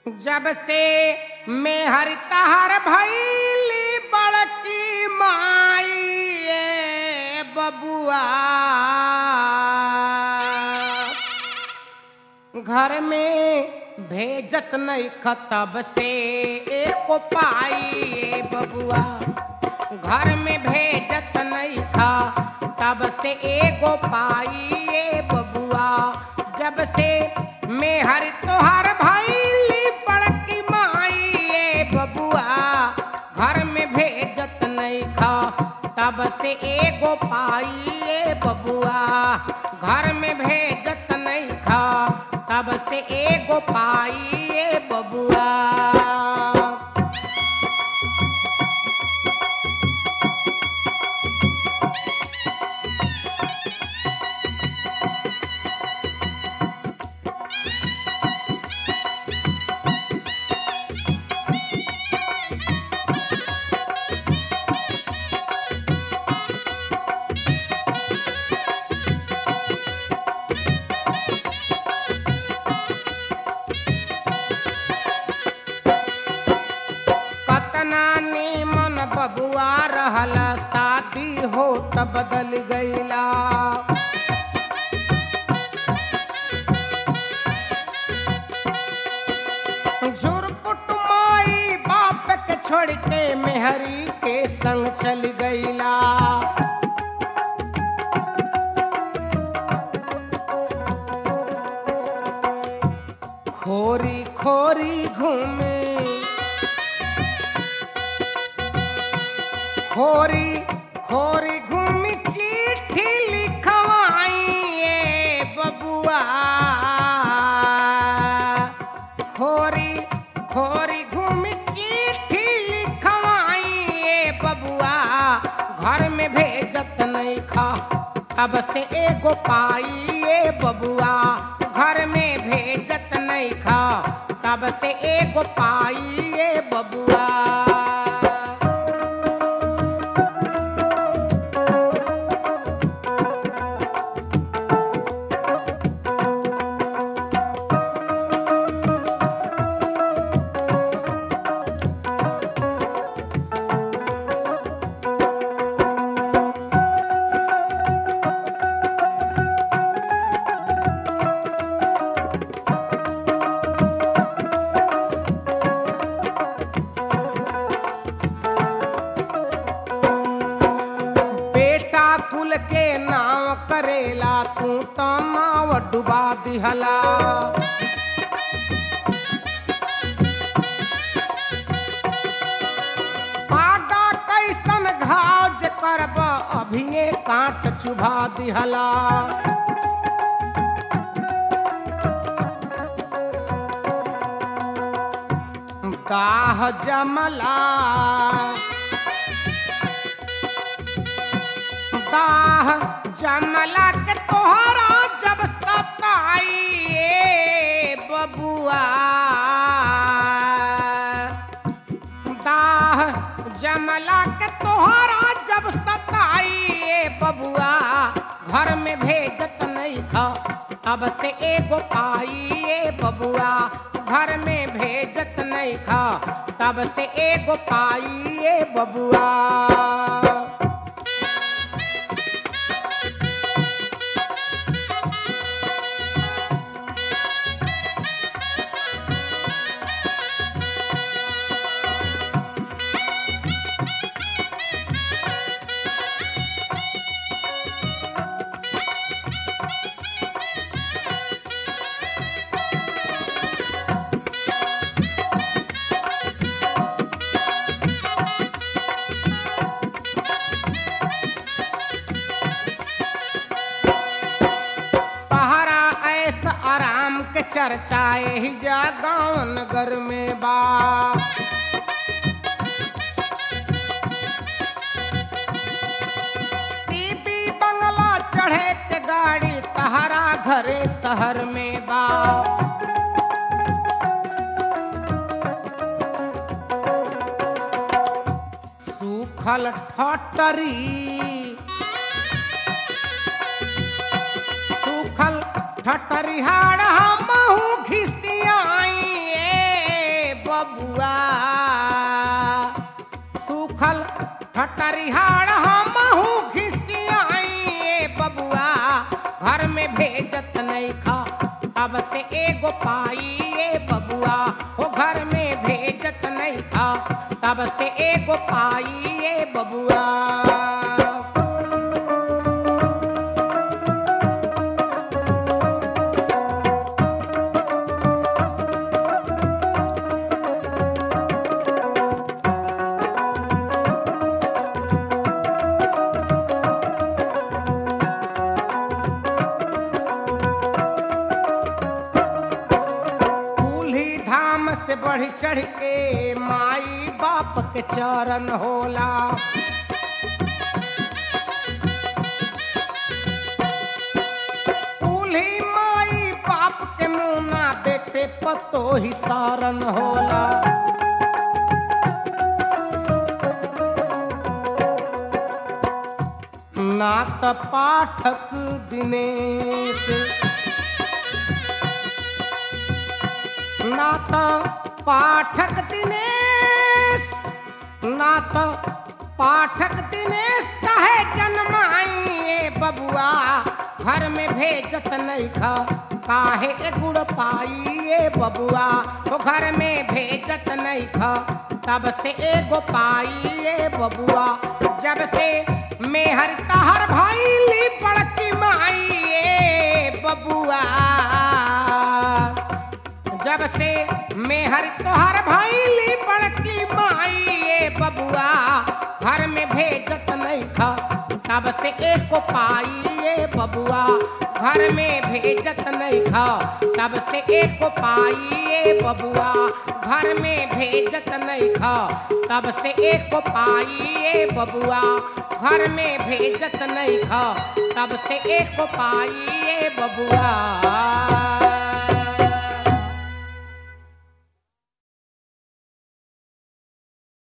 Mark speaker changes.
Speaker 1: जब से मैं हर तहर भैली बड़की माई ए बबुआ घर में भेजत नहीं खतब से एको पाई ए बबुआ घर में भेजत नहीं खा तब से एगो पाई ए बबुआ जब से मैं हर तोहर भैली बड़की माई ए बबुआ घर में भेजत नहीं खा तब से एगो पाई ए बबुआ घर में भेजत नहीं खा तब से एगो पाई ए बबुआ कतना नीमन बबुआ रहला शादी हो त बदल गईला झुरपुट माई बाप के छोड़ के मेहरी के संग चल गईला खोरी खोरी घूमे खोरी खोरी घूमी चिट्ठी लिखवाई ए बबुआ खोरी खोरी घूमी चिट्ठी लिखवाई ए बबुआ घर में भेजत नहीं खा अब से एगो पाई ए बबुआ घर में भेजत नहीं खा तब से एगो पाई ए बबुआ बेटा कुल के नाव करेला तू तो नाव डुबा दिहला पागा कैसन घाव जे करब अभिये काट चुभा दिहला दाह जमला दाह जमला के तोहरा जब सताई ए बबुआ दाह जमला के तोहरा जब सताई ए बबुआ घर में भेजत नहीं खा अब से एगो पाई ए बबुआ घर में भेजत नहीं खा तब से एगो पाई ए बबुआ पहरा ऐस आराम के चर्चा यही जा गाँव नगर में बा टीपी बंगला चढ़े के गाड़ी तहरा घरे शहर में बा सूखल ठटरी सूखल ठटरिहाड़ हमहू घिसियाई ए बबुआ सूखल ठटरिहाड़ हमहू घिसियाई ए बबुआ घर में भेजत नहीं खा तब से एगो पाई ए बबुआ हो घर में भेजत नहीं खा तब से एगो पाई ए बबुआ कुल्ही धाम से बढ़ चढ़ के माई बाप के चरण होला कुल्ही माई बाप के मुना बेटे पतो ही सारन होला नात पाठक दिनेश नात पाठक दिनेश नात पाठक दिनेश कहे जन्माइए बबुआ घर में भेजत नहीं खा काहे ए गुड़ पाइए बबुआ तो घर में भेजत नहीं खा तब से एगो पाइए बबुआ जब से मेहर तहर भैली बड़की माइए बबुआ जब से मेहर तोहर भैली बड़की माई ए बबुआ घर में भेजत नहीं खा तब से एक को पाई ए बबुआ घर में भेजत नहीं खा तब से एक को पाई ए बबुआ घर में भेजत नहीं खा तब से एक को पाई ए बबुआ घर में भेजत नहीं खा तब से एक को पाई ए बबुआ